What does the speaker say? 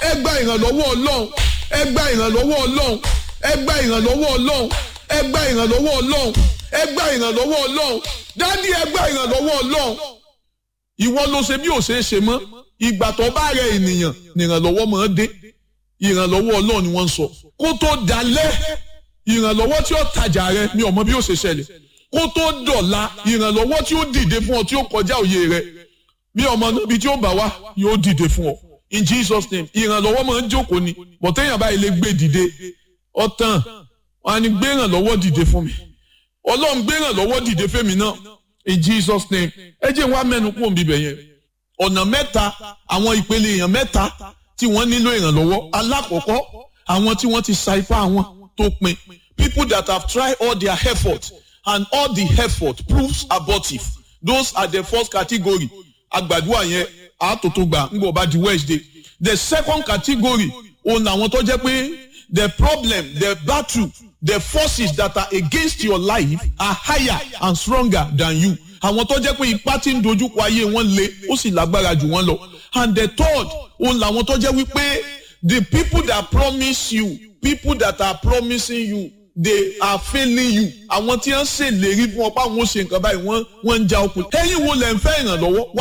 ẹ gba ìrànlọ́wọ́ ọlọ́run ẹ gba ìrànlọ́wọ́ ọlọ́run ẹ gba ìrànlọ́wọ́ ọlọ́run ẹ gba ìrànlọ́wọ́ ọlọ́run ẹ gba ìrànlọ́wọ́ ọlọ́run dádì ẹ gba ìrànlọ́wọ́ ọlọ́run ìwọ ló ṣe bí ò ṣe é ṣe mọ́ ìgbà tó bá rẹ ènìyàn nìrànlọ́wọ́ máa dé ìrànlọ́wọ́ ọlọ́run ni wọ́n ń sọ kó tó dalẹ̀ ìrànlọ́wọ́ tí ó tajà rẹ mi ò mọ bí ó ṣe ṣẹlẹ̀ kó tó dọ̀la ìrànlọ́wọ́ tí ó dìde fún ọ tí ó kọjá òye rẹ bí ọmọ níbi tí ó bá wá yóò dìde fún ọ in Jesus name ìrànlọ́wọ́ máa ń jókòó ni bọ̀tẹ́yìn báyìí lè gbé dìde ọ̀tàn wọn á ní gbé ìrànlọ́wọ́ dìde fún mi ọlọ́run gbé ìrànlọ́wọ́ dìde fẹ́mi náà in Jesus name ẹ jẹ́ wá mẹ́nu kúrò níbẹ̀ yẹn ọ̀nà mẹ́ta àwọn ìpele èèyàn mẹ́ta tí wọ́n nílò ìrànlọ́wọ́ alákọ̀ọ́kọ́ àwọn tí wọ́n ti sa ipá wọn tó pin people that have tried all their effort and all the effort proves abortive those are the first category agbàdúrà yẹn àtòtò gbà ń gbọ́ bá di Wednesday the second category òun làwọn tó jẹ́ pé the problem the battle the forces that are against your life are higher and stronger than you àwọn tó jẹ́ pé ipá tí ń dojúkọ ayé wọn le ó sì lágbára jù wọ́n lọ and the third òun làwọn tó jẹ́ wípé the people that promise you people that are promising you they are failing you àwọn tí wọ́n ṣèlérí fún ọ pé àwọn ò ṣe nǹkan báyìí wọ́n wọ́n ń já okùn ẹ̀yin wo lẹ ń fẹ́ ìrànlọ́wọ́